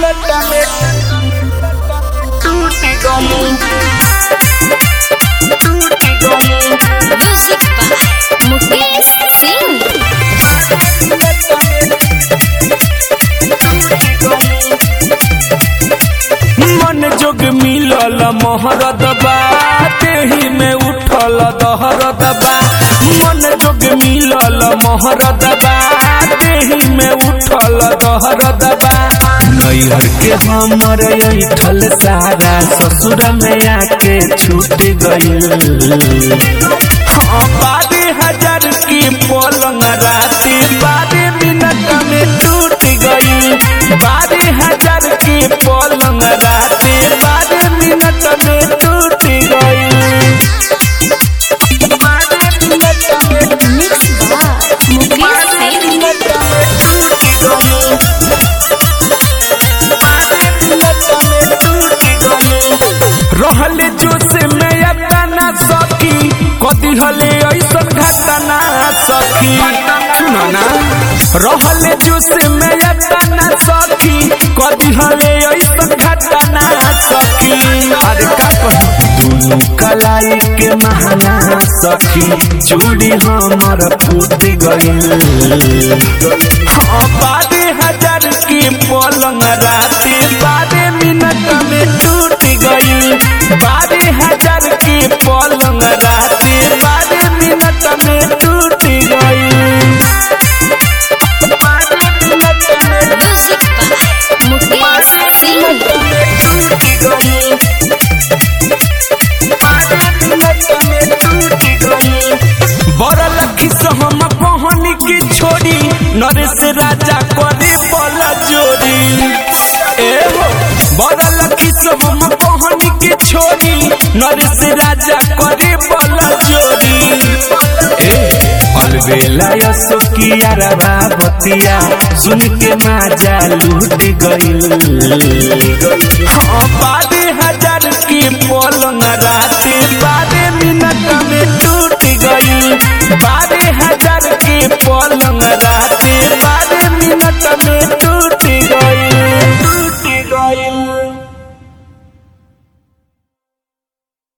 minute में टूट गई टूट गई म्यूजिक बाय मुकेश सिंह मन जोग मिलल मोहरद बा देही में उठल दहरद बा मन जोग मिलल मोहरद बा देही में उठल दहरद बा नैहर के हमर ऐठल सारा ससुर में आके छूट गइल हाँ बारह हजार की पलंग राती बारह मिनट में टूट गई बारह हजार की पलंग राती बारह मिनट में टूट गई बारह मिनट में मिक्स बाय मुकेश सिंह रहल जोश में अपना सखी कदी हले ऐसन घटना सखी सुनो ना रहल जोश में अपना सखी कदी हले ऐसन घटना सखी अरे का कहूं दोनों कलाई के महना सखी चूड़ी हमर फूट गइल हाँ बारह हजार की पलंग राती बारह मिनट में टूट गई बारह हजार की पलंग राती बारह मिनट में टूट गई बारह मिनट में म्यूजिक बाय मुकेश सिंह बड़ लखी से हम कहनी की छोड़ी नरेश राजा करे बल जोड़ी ए हो बड़ लखी से हम कहनी की छोड़ी नरेश राजा करे बल जोड़ी ए अलबेला यसोकिया रवा बतिया सुन के माजा लूट गइल हाँ बारह हजार की पलंग राती बारह मिनट में टूट गई बारह हजार की पलंग राती बारह मिनट में